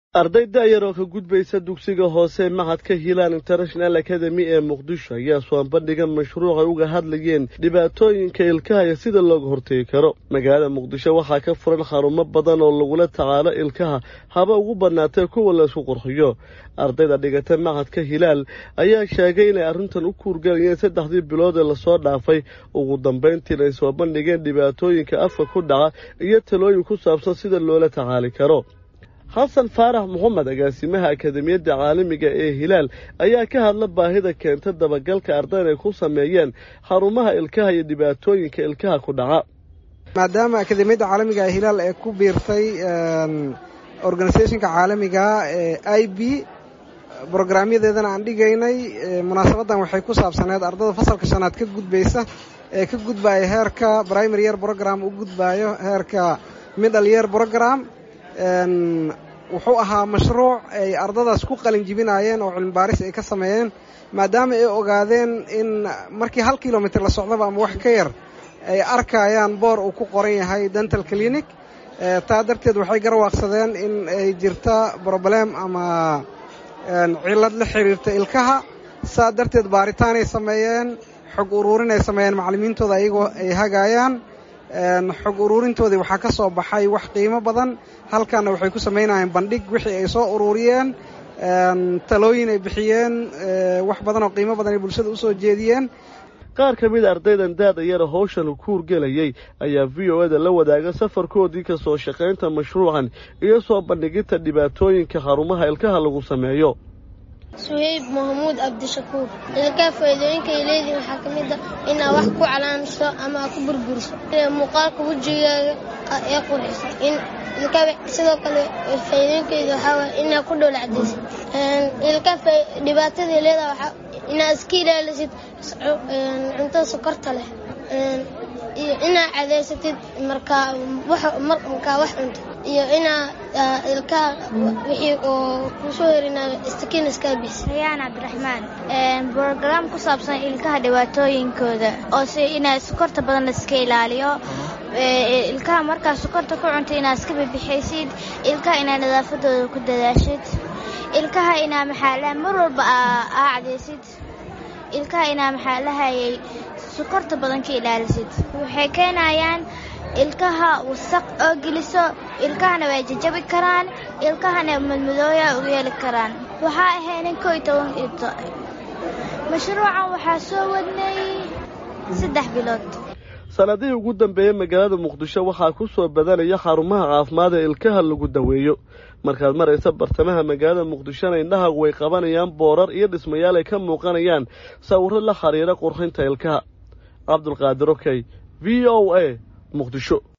arday da'yar oo ka gudbaysa dugsiga hoose mahadka hiilaan international academy ee muqdisho ayaa soo bandhiga mashruucay uga hadlayeen dhibaatooyinka ilkaha iyo sida looga hortegi karo magaalada muqdisho waxaa ka furan xarumo badan oo lagula tacaalo ilkaha haba ugu badnaatee kuwa laysku qurxiyo ardayda dhigata mahadka hilaal ayaa sheegay inay arrintan u kuurgalayeen saddexdii bilood ee lasoo dhaafay ugu dambayntiina ay soo bandhigeen dhibaatooyinka afka ku dhaca iyo talooyin ku saabsan sida loola tacaali karo xasan faarax moxamed agaasimaha akademiyadda caalamiga ee hilaal ayaa ka hadla baahida keenta dabagalka ardayda ay ku sameeyeen xarumaha ilkaha iyo dhibaatooyinka ilkaha ku dhaca maadaama akademiyadda caalamiga ee hilaal ee ku biirtay organisationka caalamiga ee i b brograamyadeedana aan dhigaynay munaasabaddan waxay ku saabsaneed ardada fasalka shanaad ka gudbaysa ee ka gudbaya heerka primary year program u gudbayo heerka middle year program wuxuu ahaa mashruuc ay ardadaas ku qalin jibinaayeen oo cilmi baaris ay ka sameeyeen maadaama ay ogaadeen in markii hal kilomitr la socdaba ama wax ka yar ay arkayaan boor uu ku qoran yahay dental clinic taa darteed waxay garwaaqsadeen in ay jirta broblem ama cillad la xiriirta ilkaha saa darteed baaritaanay sameeyeen xog uruurinay sameeyeen macallimiintooda ayagoo ay hagaayaan xog uruurintoodii waxaa ka soo baxay wax qiimo badan halkaana waxay ku samaynayeen bandhig wixii ay soo uruuriyeen talooyin ay bixiyeen wax badan oo qiimo badan ay bulshada usoo jeediyeen qaar ka mid a ardaydan daada yara howshan ku hurgelayay ayaa v o eda la wadaaga safarkoodii ka soo shaqaynta mashruucan iyo soo bandhiginta dhibaatooyinka xarumaha ilkaha lagu sameeyo suhayb maxamuud cabdishakuur ilkaa faa'iidooyinka ay leedihin waxaa ka mid a inaad wax ku calaamiso ama aad ku burburiso muuqaalka wejigaaga ee qurxisa in ilkaa sidoo kale faa'iidooyinkeeda waxaa waaya inaad ku dhoola cadaysid ilkaa dhibaatadii leedaha waxaa inaad iska ilaalisid cuntada sokorta leh iyo inaad cadaysatid markaa markaa wax cunto iyo inaa ilkaha wixii oo kusoo herinayo istakiin iskaa bixisa rayaan cabdiraxmaan brograam ku saabsan ilkaha dhibaatooyinkooda oo si inaa sokorta badan laiska ilaaliyo ilkaha markaa sokorta ku cunta inaad iska bibixaysid ilkaha inaad nadaafadooda ku dadaashid ilkaha inaa maxaalaha mar walba aa cadaysid ilkaha inaa maxaalahayay sokorta badan ka ilaalisid waxay keenayaan ilkaha wasaq oo geliso ilkahana way jajabi karaan ilkahana madmadooya u yeeli karaan waxaa ahaynin koo iyo toban ito mashruucan waxaa soo wadnay saddex bilood sanadihii ugu dambeeyey magaalada muqdisho waxaa ku soo badanaya xarumaha caafimaad ee ilkaha lagu daweeyo markaad maraysa bartamaha magaalada muqdishona indhahagu way qabanayaan boorar iyo dhismayaal ay ka muuqanayaan sawirro la xiriira qurxinta ilkaha cabdulqaadir okey v o a muqdisho